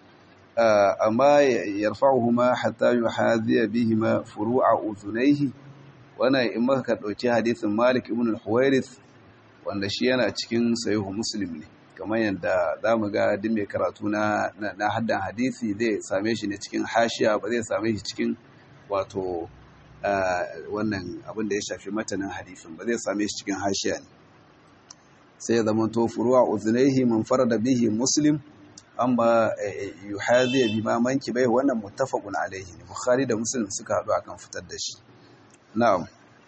amma yarfa'uhuma hatta yuhadhiya bihima furu'a udhunayhi wannan in maka dauki hadisin malik ibn al-huwairith wanda shi yana cikin sahihu muslim ne kamar yadda zamu ga duk mai karatu na na haddan hadisi zai same shi ne cikin hashiya ba zai same shi cikin wato wannan abin da ya shafi matanin hadisin ba zai same shi cikin hashiya ne sai ya zama to furuwa uzunaihi man farada bihi muslim amma yuhadhi bima manki bai wannan muttafaqun alaihi ne bukhari da muslim suka hadu akan fitar da shi na'am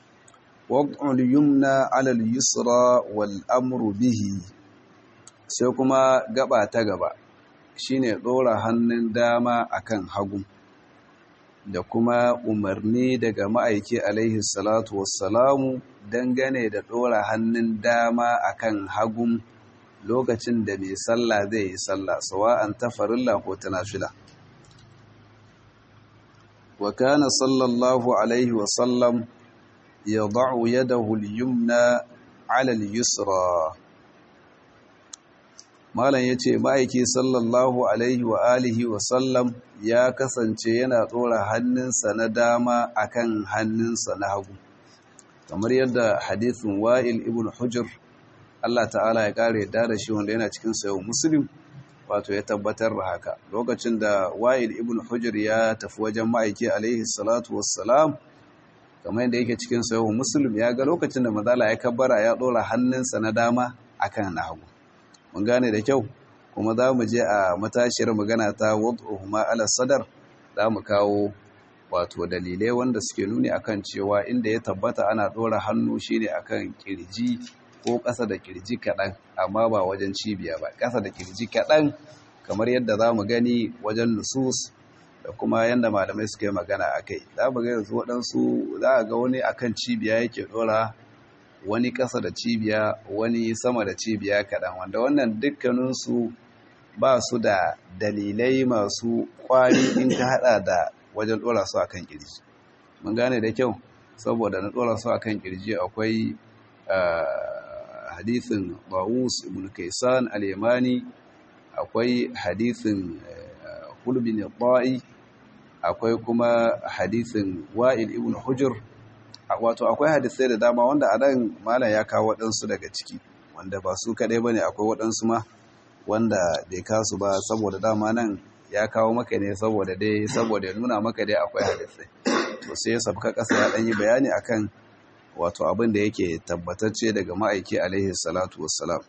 wad'ul yumna 'ala al-yusra wal amru bihi sai kuma gaba ta gaba shine dora hannun dama akan hagu da kuma umarni daga ma'aiki alaihi salatu wassalamu dangane da ɗora hannun dama akan hagun lokacin da mai sallah zai yi sallah sawa'an ta farilla ko ta nafila wa kana sallallahu alaihi wasallam ya da'u yadahu al-yumna 'ala al-yusra malam yace ma'aiki sallallahu alaihi wa alihi wa sallam ya kasance yana ɗora hannunsa na dama akan hannunsa na hagu kamar yadda hadithin wa'il ibn hujr Allah ta'ala ya kare yadda da shi wanda yana cikin sayo muslim wato ya tabbatar da haka lokacin da wa'il ibn hujr ya tafi wajen ma'aiki alaihi salatu wassalam kamar yadda yake cikin sayo muslim ya ga lokacin da mazala ya kabbara ya ɗora hannunsa na dama akan na hagu mun gane da kyau kuma za mu je a matashiyar magana ta wad'uhuma ala sadar za mu kawo wato dalilai wanda suke nuni akan cewa inda ya tabbata ana ɗora hannu shine akan kirji ko ƙasa da kirji kaɗan amma ba wajen cibiya ba ƙasa da kirji kaɗan kamar yadda za mu gani wajen nusus da kuma yadda malamai suka yi magana a kai za mu ga yanzu waɗansu za a ga wani akan cibiya yake ɗora wani ƙasa da cibiya wani sama da cibiya kaɗan wanda wannan dukkaninsu ba su da dalilai masu ƙwari in ka haɗa da wajen ɗora su akan kirji mun gane da kyau saboda na ɗora su akan kirji akwai hadithin Bawus ibn Kaysan al-Yamani akwai hadithin Hulbin al-Ta'i akwai kuma hadithin Wa'il ibn Hujr wato akwai hadisai da dama wanda a nan malam ya kawo waɗansu daga ciki wanda ba su kaɗai bane akwai waɗansu ma wanda bai kasu ba saboda dama nan ya kawo maka ne saboda dai saboda ya nuna maka dai akwai hadisai to sai ya sabka ƙasa ya ɗan yi bayani akan wato abin da yake tabbatacce daga ma'aiki alaihi salatu wassalam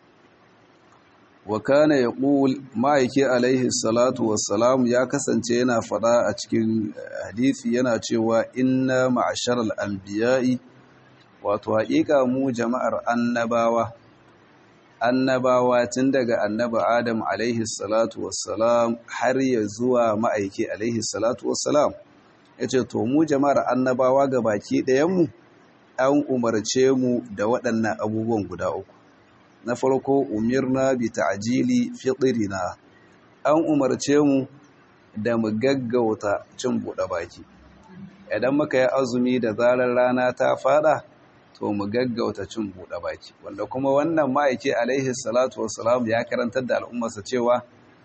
wa kana yaqul ma'aiki alaihi salatu wassalam ya kasance yana fada a cikin hadisi yana cewa inna ma'asharal anbiya'i wato haƙiƙa mu jama'ar annabawa annabawa tun daga annaba adam alaihi salatu wassalam har ya zuwa ma'aiki alaihi salatu wassalam yace to mu jama'ar annabawa ga baki ɗayan mu an umarce mu da waɗannan abubuwan guda uku na farko umirna bi ta'jili fitrina an umarce mu da mu gaggauta cin buɗe baki idan muka yi azumi da zarar rana ta fada to mu gaggauta cin buɗe baki wanda kuma wannan ma'aiki alaihi salatu wassalam ya karantar da al'ummarsa cewa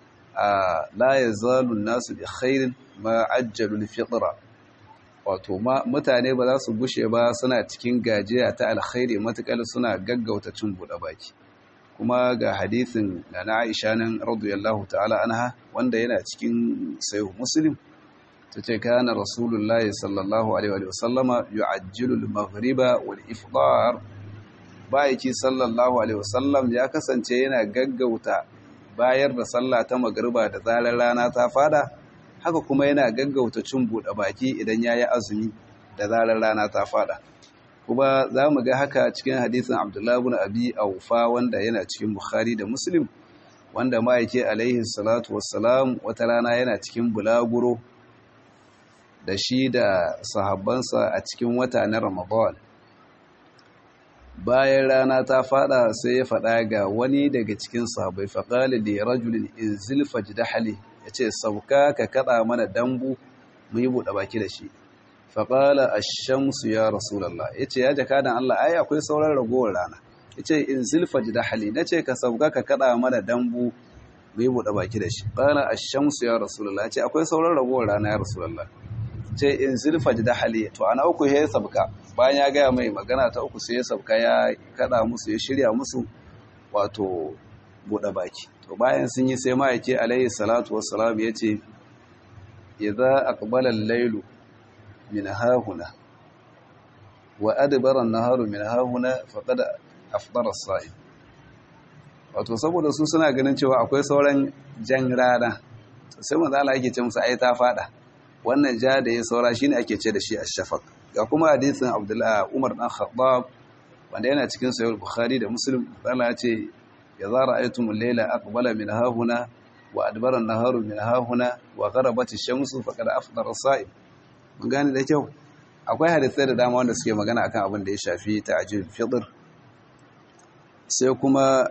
la yazalu nasu bi khairin ma ajjalul fitra wato mutane ba za su gushe ba suna cikin gajiya ta alkhairi matukar suna gaggauta cin buɗe baki kuma ga hadithin da na Aisha nan radiyallahu ta'ala anha wanda yana cikin sahih Muslim tace kana rasulullahi sallallahu alaihi wa sallama yu'ajjilu al-maghriba wal ifṭar bayaki sallallahu alaihi wa sallam ya kasance yana gaggauta bayar da sallah ta magriba da zarar rana ta fada haka kuma yana gaggauta cin buɗe baki idan yayi azumi da zarar rana ta fada kuma za mu ga haka cikin hadisin abdullahi bin abi aufa wanda yana cikin bukhari da muslim wanda ma'aike alaihi salatu wassalam wata rana yana cikin bulaguro da shi da sahabbansa a cikin wata na ramadan bayan rana ta fada sai ya fada ga wani daga cikin sahabbai faƙali da rajulin in zilfa jidahali ya ce sauka ka kaɗa mana dambu mu yi buɗe baki da shi faƙala a shamsu ya rasulallah ya ce ya jaka da Allah ai akwai sauran ragowar rana ya ce in zilfa ji da hali na ce ka sauka ka kaɗa mana dambu mai buɗe baki da shi ƙala a shamsu ya rasulallah ya ce akwai sauran ragowar rana ya rasulallah ce in zilfa ji da hali to ana uku ya sabka bayan ya gaya mai magana ta uku sai ya sabka ya kaɗa musu ya shirya musu wato buɗe baki to bayan sun yi sai ma'aiki alaihi salatu wassalam ya ce idza aqbala al-lailu من ها هنا وأدبر النهار من ها هنا فقد أفطر الصائم wato saboda su suna ganin cewa akwai sauran jan rana sai manzo Allah yake ce musu ai ta fada wannan ja da ya saura shine ake ce da shi ash-shafaq ga kuma hadisin Abdullah Umar dan Khattab wanda yana cikin sahih Bukhari da Muslim Allah ya ce ya zara ayatumul layla aqbala min hahuna wa adbara an-naharu min hahuna wa gharabat ash-shamsu faqad afṭara as-sa'im mun gane da kyau akwai hadisai da dama wanda suke magana akan abin da ya shafi ta'jil fitr sai kuma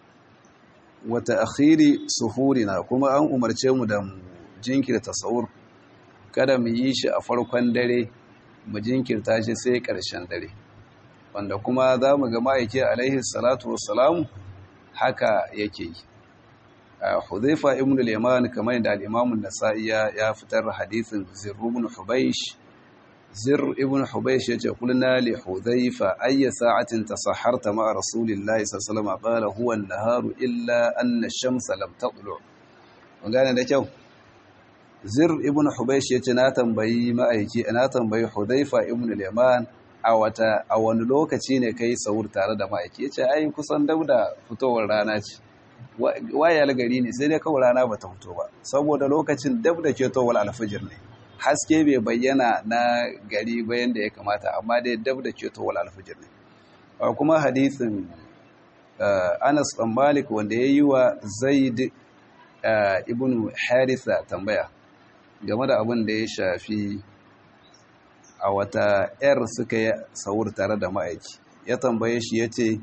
wata akhiri suhurina kuma an umarce mu da jinkirta sahur kada mu yi shi a farkon dare mu jinkirta shi sai ƙarshen dare wanda kuma za mu ga ma'aiki alaihi salatu wassalamu haka yake yi Hudhaifa ibn al-Yaman kamar da al-Imam an-Nasa'i ya fitar hadisin Zirr ibn Hubaysh Zirr ibn Hubaysh yace kulna li Hudhaifa ayya sa'atin tasahharta ma'a Rasulillahi sallallahu alaihi wasallam qala huwa an-naharu illa anna ash-shamsa lam tatlu' mun gane da kyau Zirr ibn Hubaysh yace na tambayi ma'aiki na tambayi Hudhaifa ibn al-Yaman a wata a wani lokaci ne kai sahur tare da ma'aiki yace ai kusan dauda fitowar rana ce waye algari ne sai dai kawai rana bata fito ba saboda lokacin dab da ke towar alfajir ne haske bai bayyana na gari bayan da ya kamata amma dai dab da ketowar alfijir ne kuma hadisin anas ɗan malik wanda ya yi wa zaid ibn harisa tambaya game da abin da ya shafi a wata 'yar suka yi saur tare da ma'aiki ya tambaye shi ya ce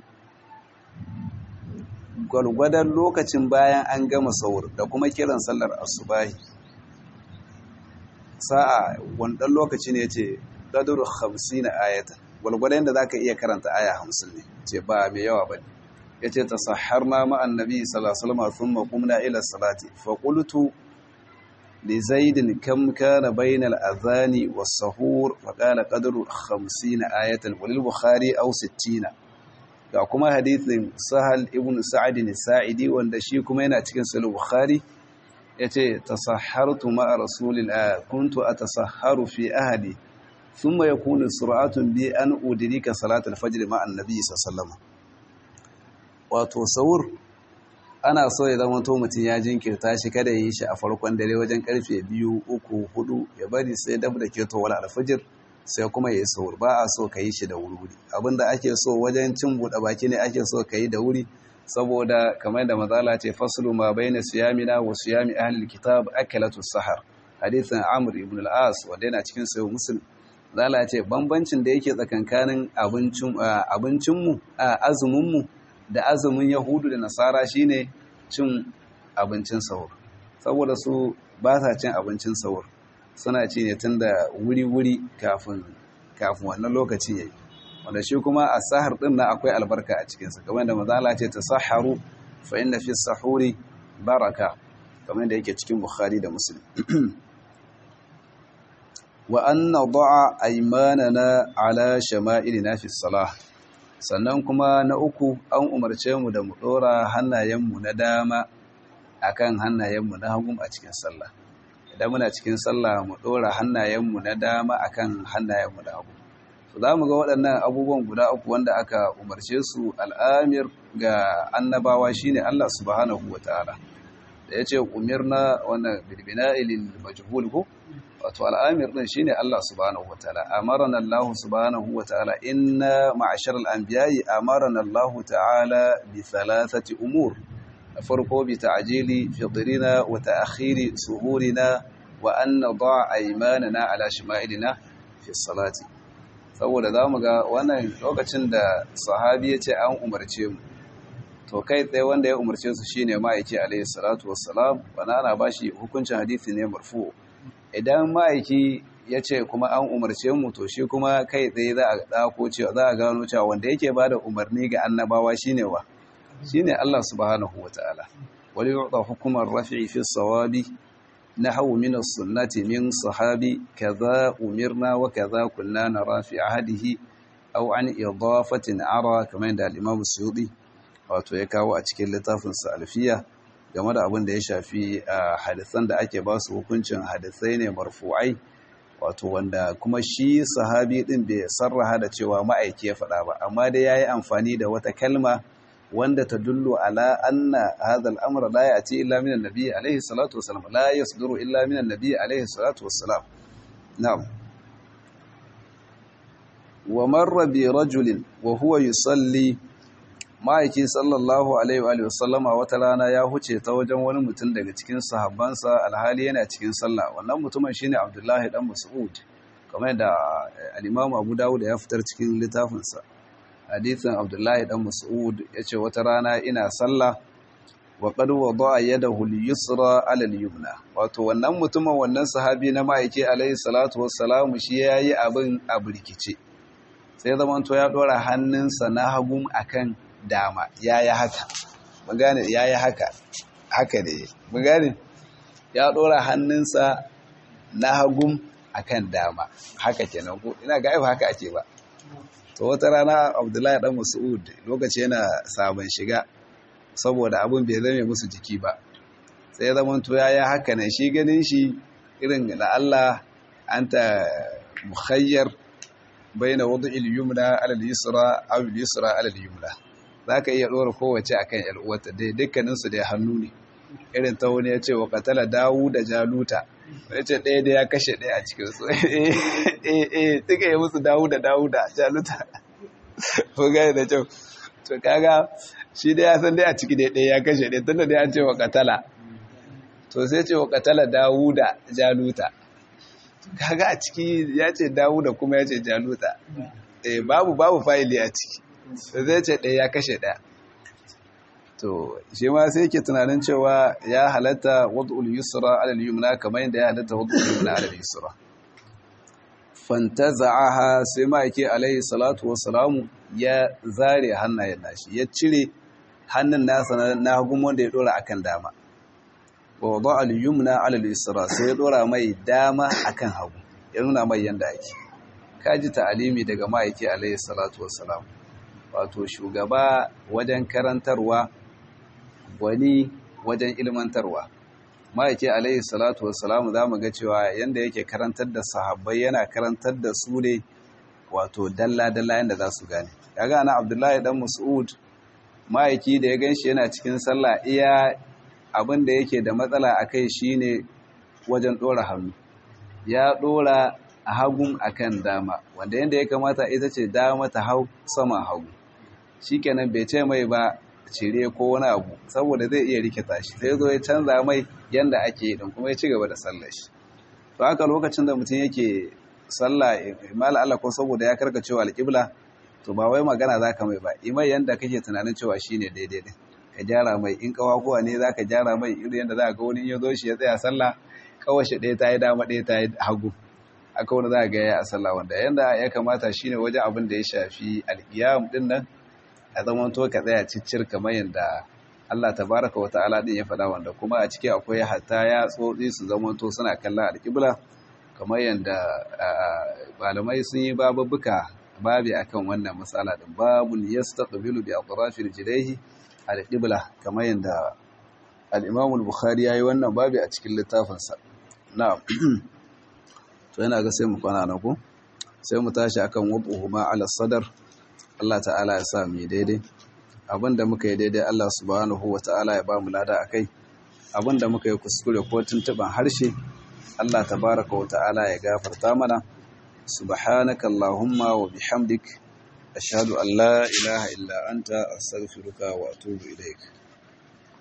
gwalgwadon lokacin bayan an gama saur da kuma kiran sallar asubahi sa'a wanda lokaci ne ce gaduru hamsin na ayatan gwalgwadon da za ka iya karanta aya hamsin ne ce ba mai yawa ba ne ya ce ta sahar na ma'an nabi salasalama sun makumna ila salati faƙultu da zaidin kam kana bainal azani wa sahur faƙala ƙaduru hamsin na ayatan walil bukhari au sittina ga kuma hadithin sahal ibn sa'adin sa'idi wanda shi kuma yana cikin sahih bukhari yace tasahhartu ma'a rasulillah kuntu atasahharu fi ahli thumma yakunu sur'atun bi an udrika salat al-fajr ma'a an-nabi sallallahu wato sahur ana so ya zama to mutum ya jinkirta shi kada yi shi a farkon dare wajen karfe biyu uku hudu ya bari sai dab da keto wala al-fajr sai kuma ya yi sahur ba a so ka yi shi da wuri abinda ake so wajen cin buɗe baki ne ake so ka yi da wuri saboda kamar da mazala ce fasulu ma bai na siyamina wa siyami ahalil kitab akalatu sahar hadithin amur ibn al-as wanda yana cikin sayo muslim zala ce bambancin da yake tsakankanin abincinmu a azuminmu da azumin yahudu da nasara shine cin abincin sahur saboda su ba sa cin abincin sahur suna ci ne tun da wuri-wuri kafin wannan lokacin yayi wanda shi kuma a sahar din na akwai albarka a cikinsa kamar da mazala ce ta saharu fa inna fi sahuri baraka kamar da yake cikin bukhari da muslim wa an nada'a aymanana ala shama'ilina fi salah sannan kuma na uku an umarce mu da mu dora hannayenmu na dama akan hannayenmu na hagu a cikin sallah idan muna cikin sallah mu ɗora hannayenmu na dama akan hannayenmu na hagu to za mu ga waɗannan abubuwan guda uku wanda aka umarce su al'amir ga annabawa shine Allah subhanahu ta'ala. da yace umirna wannan bilbina ilil majhul ko wato al'amir din shine Allah subhanahu ta'ala. amarana Allah subhanahu ta'ala. inna ma'ashar al-anbiya'i amarana Allah ta'ala bi thalathati umur farko bi ta'jili fitrina wa ta'khiri suhurina wa an nada aymanana ala shima'ilina fi salati saboda zamu ga wannan lokacin da sahabi ya ce an umarce mu to kai tsaye wanda ya umarce su shine ma'aiki alayhi salatu wassalam bana ana bashi hukuncin hadisi ne marfu idan ma'aiki ya ce kuma an umarce mu to shi kuma kai tsaye za a dako cewa za a gano cewa wanda yake bada umarni ga annabawa shine wa shine Allah subhanahu wataala wali yu'ta hukumar rafi'i fi sawabi nahwu min as-sunnati min sahabi kaza umirna wa kaza kunna nara fi ahadihi aw an idafatin ara kamar da al-imam suyuti wato ya kawo a cikin littafin sa alfiya game da abin da ya shafi hadisan da ake ba su hukuncin hadisai ne marfu'ai wato wanda kuma shi sahabi din bai sarraha da cewa ma'aiki ya faɗa ba amma dai yayi amfani da wata kalma wanda ta dullo ala anna hadha al-amra la ya'ti illa min an-nabi alayhi salatu wassalam la yasduru illa min an-nabi alayhi salatu wassalam na'am wa marra bi rajulin wa huwa yusalli ma'aiki sallallahu alaihi wa sallama wata rana ya huce ta wajen wani mutum daga cikin sahabbansa alhali yana cikin sallah wannan mutumin shine abdullahi dan mas'ud kamar da al-imam abu dawud ya fitar cikin littafinsa hadithin abdullahi dan mas'ud yace wata rana ina sallah wa qad wada'a yadahu al-yusra 'ala al-yumna wato wannan mutumin wannan sahabi na ma'aiki alaihi salatu wassalamu shi yayi abin a burkice sai zaman to ya dora hannunsa na hagun akan dama yayi haka mun gane yayi haka haka ne mun gane ya dora hannunsa na hagun akan dama haka kenan ko ina ga ai haka ake ba to wata rana abdullahi dan mas'ud lokaci yana sabon shiga saboda abin bai zame musu jiki ba sai ya zama to yayi haka ne shi ganin shi irin da Allah anta mukhayyar baina wad'il yumna ala al-yusra aw al-yusra ala al-yumna zaka iya dora kowace akan yar uwarta dai dukkanin su dai hannu ne irin ta wani yace wa qatala da jaluta ya ce ɗaya da ya kashe ɗaya a cikin su eh eh tuka yi musu dawuda dawuda jaluta ko gani da kyau to kaga shi dai ya san dai a ciki dai ɗaya ya kashe ɗaya tunda dai an ce wa katala to sai ce wa katala dawuda jaluta kaga a ciki ya ce dawuda kuma ya ce jaluta eh babu babu fa'ili a ciki zai ce ɗaya ya kashe ɗaya to shi ma sai yake tunanin cewa ya halatta wad'ul yusra ala al-yumna kamar yadda ya halatta wad'ul yumna ala al-yusra fantaza'aha sai ma yake alaihi salatu wassalamu ya zare hannayen nashi ya cire hannun nasa na hagun wanda ya dora akan dama wa wada al-yumna ala al-yusra sai ya dora mai dama akan hagu ya nuna mai yanda ake kaji ta'alimi daga ma'aiki alaihi salatu wassalam wato shugaba wajen karantarwa wani wajen ilmantarwa ma'aiki alaihi salatu wassalam za mu ga cewa yanda yake karantar da sahabbai yana karantar da su ne wato dalla-dalla yanda za su gane kaga ana abdullahi dan mas'ud ma'aiki da ya ganshi yana cikin sallah iya abin da yake da matsala a kai shine wajen ɗora hannu ya ɗora a hagun akan dama wanda yadda ya kamata ita ce dama ta hau sama hagu shikenan bai ce mai ba cire ko wani abu saboda zai iya rikita shi sai zo ya canza mai yanda ake yi kuma ya ci gaba da sallar shi to haka lokacin da mutum yake sallah imala Allah ko saboda ya karkacewa alƙibla to ba wai magana zaka mai ba imai yanda kake tunanin cewa shine daidai din ka gyara mai in kawakuwa ne zaka gyara mai irin yanda za ga wani ya zo shi ya tsaya sallah kawashi ɗaya ta yi dama ɗaya ta yi hagu aka wani za ga ya a sallah wanda yanda ya kamata shine wajen abin da ya shafi alƙiyam din nan a zaman to ka tsaya ciccir kamar yanda Allah tabaraka wa ta'ala din ya faɗa wanda kuma a ciki akwai hatta ya tsotsi su zaman to suna kallon alƙibla kamar yanda malamai sun yi babubuka babi akan wannan matsala din babun yastaqbilu bi atrafil jidayhi al-qibla kamar yanda al-Imam al-Bukhari yayi wannan babi a cikin littafinsa na'am to yana ga sai mu kwana na ku sai mu tashi akan wuduhuma ala sadar Allah ta'ala ya sa mu daidai abinda muka yi daidai Allah subhanahu ta'ala ya ba mu lada akai abinda muka yi kuskure ko tuntuban harshe Allah tabaraka wa ta'ala ya gafarta mana subhanaka allahumma wa bihamdik ashhadu an la ilaha illa anta astaghfiruka wa atubu ilaik